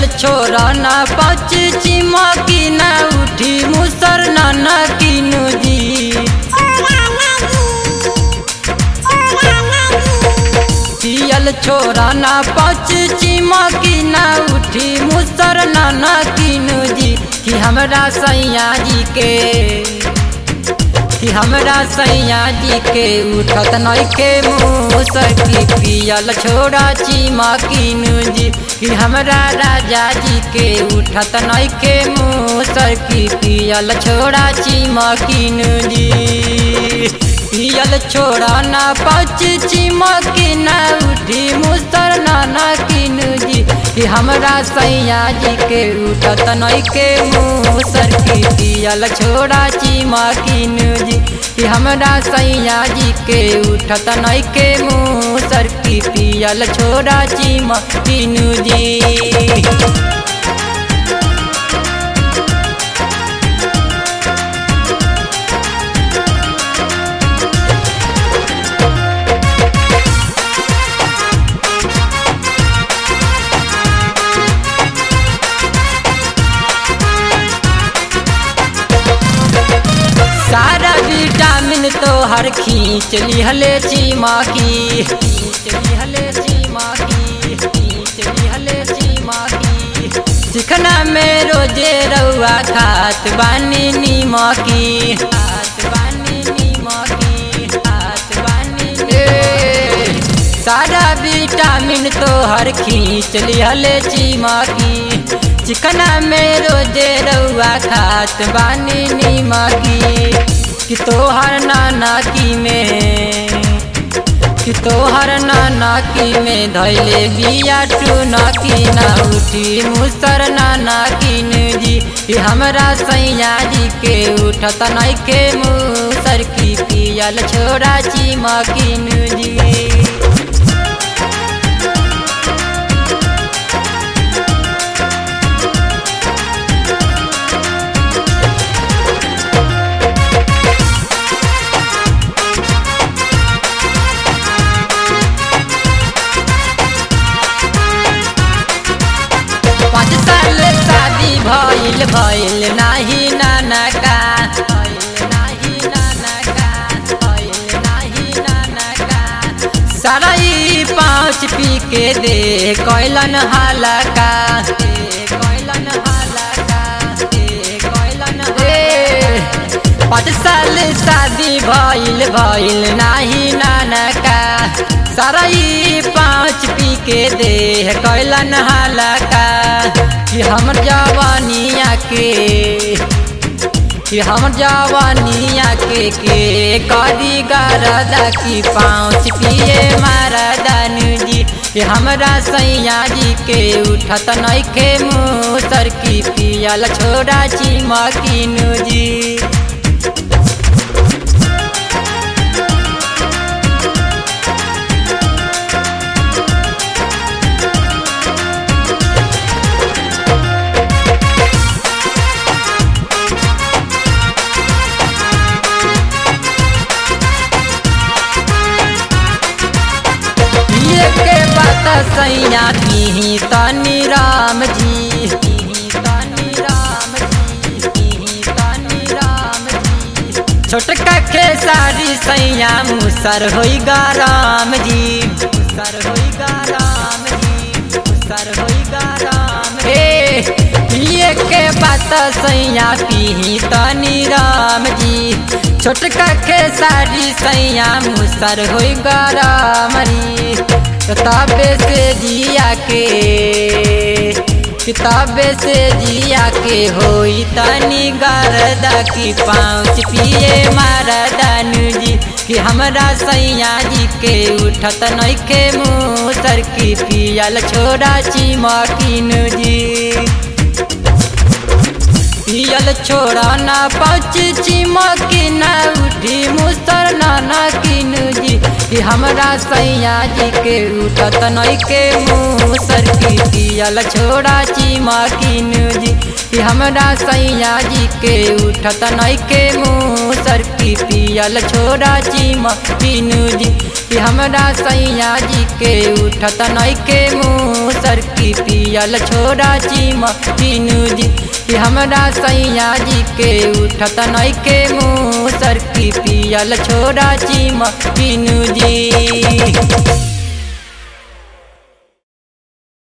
पियल छोरा ना पाँच चिमकी ना उठी मुसर ना ना किनु जी पियल छोरा ना पाँच चिमकी ना उठी मुसर ना ना किनु जी कि हमरा सैया जी के कि हमरा सैया जी के उठत नइखे मुसर की पियल छोरा चिमा किनु जी कि हमरा राजा जी के उठत नइखे मुसर की पियल छोरा चिमा किनु जी पियल छोरा ना पाँच चिमकी ना उठी मुसर ना ना किनु जी कि हमरा सैया जी के उठत नइखे मुसर की पियल छोरा चिमा किनु जी कि हमरा सैया जी के उठत नइखे मुसर की पियल छोरा चिमा किनु जी सारा विटामिन तो हर खींच लिहले चीमा की खींच लिहले चीमा की खींच लिहले चीमा की चिकना में रोजे रउआ खात बानी नीमा की खात बानी नीमा की खात बानी ए, सारा विटामिन तो हर खींच लिहले चीमा की चिकना में रोजे रउआ खात बानी नीमा की कि तोहर नाना की में कि तोहर नाना की में धैले बिया टूना की ना उठी मुसर नाना किन जी कि हमरा सैया जी के उठत नइखे मुसर की पियल छोरा चिमा किन जी पाँच साल शादी भइल भइल नाही नाना का भइल नाही नाना का भइल नाही नाना का सारा ई पाँच पी के दे कैलन हालका दे कैलन हालका दे कैलन दे पाँच साल शादी भइल भइल नाही नाना का सारा ई पाँच पी के देह कैलन हालका कि हमर जवानिया के कि हमर जवानिया के के करी गरदा की पाँच पिए मारा दानू जी कि हमरा सैया जी के उठत नइखे मुसर की पियल छोड़ा चिमकिनु जी ये के बात सैया पीही तनी राम जी पीही तनी राम जी पीही तनी राम जी छोटका के सारी सैया मुसर होई राम जी मुसर होई राम जी मुसर होई राम हे ये के बात सैया पीही तनी राम जी छोटका के सारी सैया मुसर होई गरामरी किताबे से जिया के किताबे से जिया के होई तनी गरदा की पाँच पिए मारा दानू जी कि हमरा सैया जी के उठत नइखे मुसर की पियल छोड़ा चिमकिनु जी पियल छोड़ा ना पाँच चिमकी ना उठी मुसर नाना किनु जी कि हमरा सैया जी के उठत नइखे मुसर की पियल छोड़ा चिमकिनु जी कि हमरा सैया जी के उठत नई के मुँह सर की पियल छोड़ा चिम तीनू जी कि हमरा सैया जी के उठत नई के मुँह सर की पियल छोड़ा चिम तीनू जी कि हमरा सैया जी के उठत नई के मुँह सर की पियल छोड़ा चिम तीनू जी